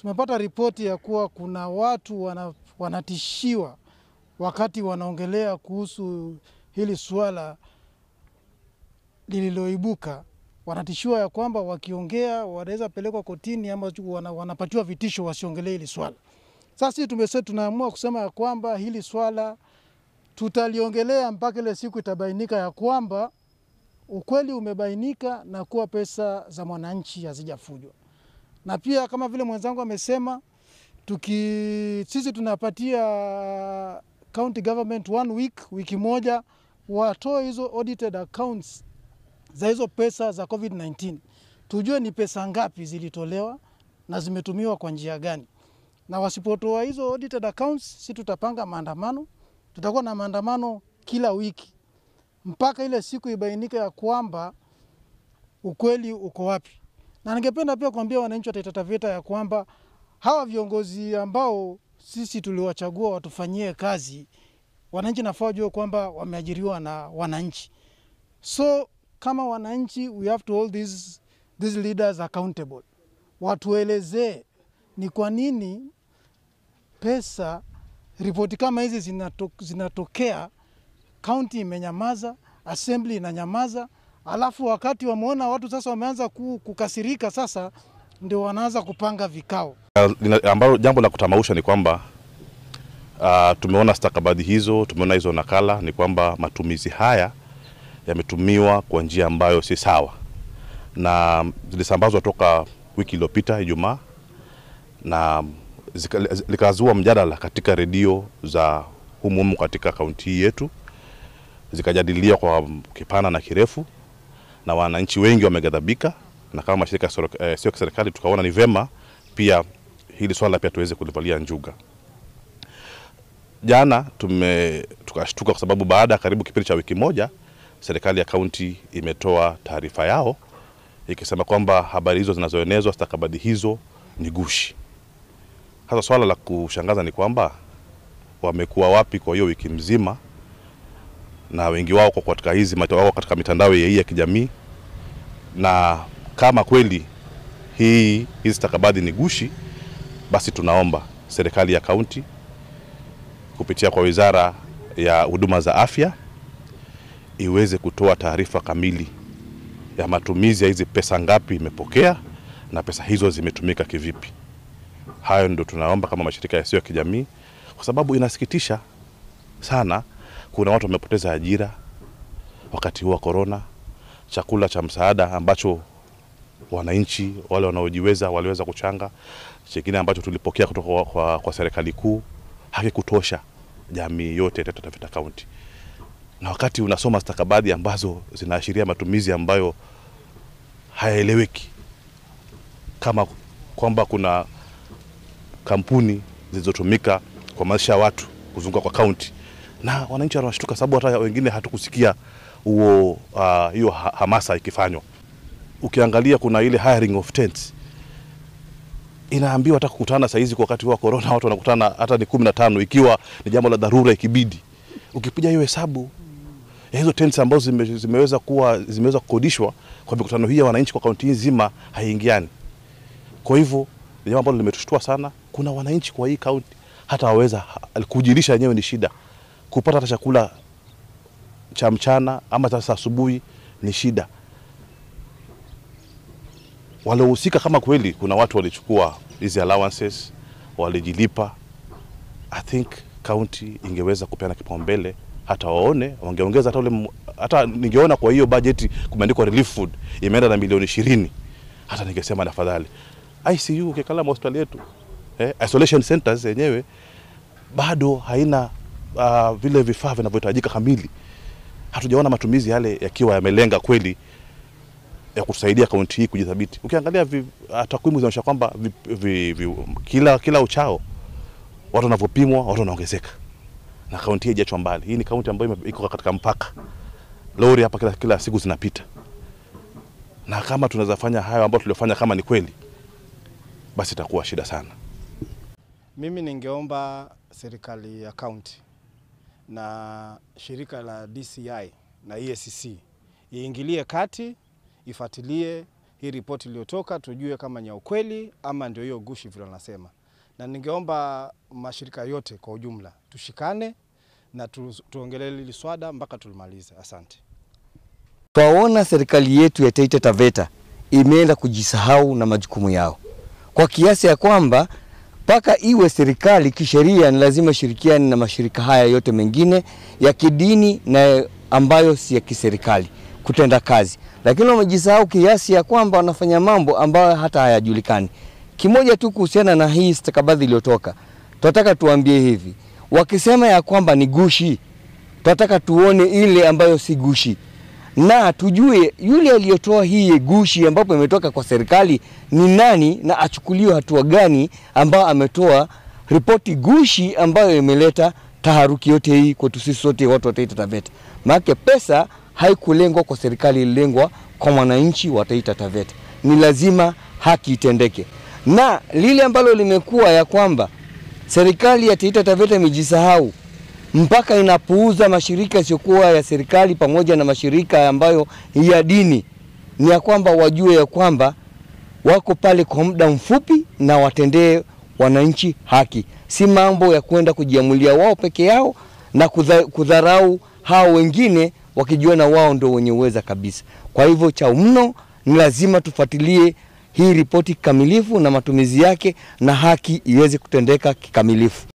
tumepata ripoti ya kuwa kuna watu wana, wanatishiwa wakati wanaongelea kuhusu hili suala lililoibuka. Wanatishiwa ya kwamba wakiongea wanaweza pelekwa kotini ama wana, wanapatiwa vitisho wasiongelee hili swala. Sasa sisi tumesema tunaamua kusema ya kwamba hili swala tutaliongelea mpaka ile siku itabainika ya kwamba ukweli umebainika na kuwa pesa za mwananchi hazijafujwa. Na pia kama vile mwenzangu amesema, tuki sisi tunapatia county government one week, wiki moja watoe hizo audited accounts za hizo pesa za COVID-19, tujue ni pesa ngapi zilitolewa na zimetumiwa kwa njia gani. Na wasipotoa hizo audited accounts, si tutapanga maandamano, tutakuwa na maandamano kila wiki mpaka ile siku ibainika ya kwamba ukweli uko wapi. Na ningependa pia kuambia wananchi wa Taita Taveta ya kwamba hawa viongozi ambao sisi tuliwachagua watufanyie kazi, wananchi nafaa wajue kwamba wameajiriwa na wananchi. So kama wananchi, we have to hold these, these leaders accountable, watuelezee ni kwa nini pesa ripoti kama hizi zinato, zinatokea kaunti imenyamaza, assembly inanyamaza, alafu wakati wameona watu sasa wameanza kukasirika, sasa ndio wanaanza kupanga vikao ambalo jambo la kutamausha ni kwamba uh, tumeona stakabadhi hizo, tumeona hizo nakala, ni kwamba matumizi haya yametumiwa kwa njia ambayo si sawa, na zilisambazwa toka wiki iliyopita Ijumaa, na likazua mjadala katika redio za humuhumu katika kaunti hii yetu, zikajadiliwa kwa kipana na kirefu, na wananchi wengi wameghadhabika, na kama mashirika eh, sio kiserikali tukaona ni vema pia hili swala pia tuweze kulivalia njuga. Jana tume tukashtuka kwa sababu baada ya karibu kipindi cha wiki moja serikali ya kaunti imetoa taarifa yao ikisema kwamba habari hizo zinazoenezwa, stakabadhi hizo ni gushi. Sasa swala la kushangaza ni kwamba wamekuwa wapi kwa hiyo wiki mzima, na wengi wao kwa katika hizi wao katika mitandao hii ya kijamii, na kama kweli hii hizi stakabadhi ni gushi, basi tunaomba serikali ya kaunti kupitia kwa wizara ya huduma za afya iweze kutoa taarifa kamili ya matumizi ya hizi pesa, ngapi imepokea na pesa hizo zimetumika kivipi. Hayo ndio tunaomba kama mashirika yasiyo ya kijamii, kwa sababu inasikitisha sana. Kuna watu wamepoteza ajira wakati huu wa korona, chakula cha msaada ambacho wananchi wale wanaojiweza waliweza kuchanga, chengine ambacho tulipokea kutoka kwa, kwa, kwa serikali kuu hakikutosha jamii yote ya Taita Taveta County na wakati unasoma stakabadhi ambazo zinaashiria matumizi ambayo hayaeleweki, kama kwamba kuna kampuni zilizotumika kwa maisha ya watu kuzunguka kwa kaunti, na wananchi wanashtuka sababu hata wengine hatukusikia huo uh, hiyo hamasa ikifanywa. Ukiangalia kuna ile hiring of tents inaambiwa hata kukutana saa hizi kwa wakati wa corona, watu wanakutana hata ni kumi na tano ikiwa ni jambo la dharura ikibidi. Ukipiga hiyo hesabu ya hizo tents ambazo zime, zimeweza kuwa zimeweza kukodishwa kwa mikutano hii ya wananchi kwa kaunti nzima haiingiani. Kwa hivyo ni jambo ambalo limetushtua sana. Kuna wananchi kwa hii kaunti hata waweza kujilisha yenyewe ni shida, kupata hata chakula cha mchana ama sasa asubuhi ni shida. Waliohusika kama kweli kuna watu walichukua hizi allowances walijilipa, I think county ingeweza kupeana kipaumbele hata waone wangeongeza hata ule hata ningeona kwa hiyo bajeti kumeandikwa relief food imeenda na milioni ishirini, hata ningesema tafadhali. ICU ukikala hospitali yetu eh, isolation centers yenyewe bado haina uh, vile vifaa vinavyohitajika kamili. Hatujaona matumizi yale yakiwa yamelenga kweli ya kusaidia kaunti hii kujidhabiti. Ukiangalia uh, takwimu zinaonyesha kwamba vi, vi, vi, kila, kila uchao watu wanavyopimwa watu wanaongezeka na kaunti hii haijachwa mbali. Hii ni kaunti ambayo iko katika mpaka, lori hapa kila, kila siku zinapita, na kama tunaweza fanya hayo ambayo tuliofanya kama ni kweli, basi itakuwa shida sana. Mimi ningeomba serikali ya kaunti na shirika la DCI na EACC iingilie kati, ifuatilie hii ripoti iliyotoka, tujue kama ni ya ukweli ama ndio hiyo gushi vile wanasema, na ningeomba mashirika yote kwa ujumla tushikane na tu, tuongelee hili swada mpaka tulimalize. Asante. Twaona serikali yetu ya Taita Taveta imeenda kujisahau na majukumu yao kwa kiasi ya kwamba mpaka iwe serikali kisheria ni lazima shirikiane na mashirika haya yote mengine ya kidini na ambayo si ya kiserikali kutenda kazi, lakini wamejisahau kiasi ya kwamba wanafanya mambo ambayo hata hayajulikani. Kimoja tu kuhusiana na hii stakabadhi iliyotoka, tunataka tuambie hivi, wakisema ya kwamba ni gushi, tunataka tuone ile ambayo si gushi na tujue yule aliyotoa hii gushi ambapo imetoka kwa serikali ni nani na achukuliwe hatua gani ambao ametoa ripoti gushi ambayo imeleta taharuki yote hii kwetu sisi sote watu wa Taita Taveta. Maana pesa haikulengwa kwa serikali, ililengwa kwa mwananchi wa Taita Taveta. Ni lazima haki itendeke, na lile ambalo limekuwa ya kwamba serikali ya Taita Taveta imejisahau mpaka inapuuza mashirika yasiyokuwa ya serikali pamoja na mashirika ambayo ya dini, ni ya kwamba wajue ya kwamba wako pale kwa muda mfupi na watendee wananchi haki, si mambo ya kwenda kujiamulia wao peke yao na kudha, kudharau hao wengine wakijiona wao ndio wenye uweza kabisa. Kwa hivyo cha mno ni lazima tufuatilie hii ripoti kikamilifu na matumizi yake na haki iweze kutendeka kikamilifu.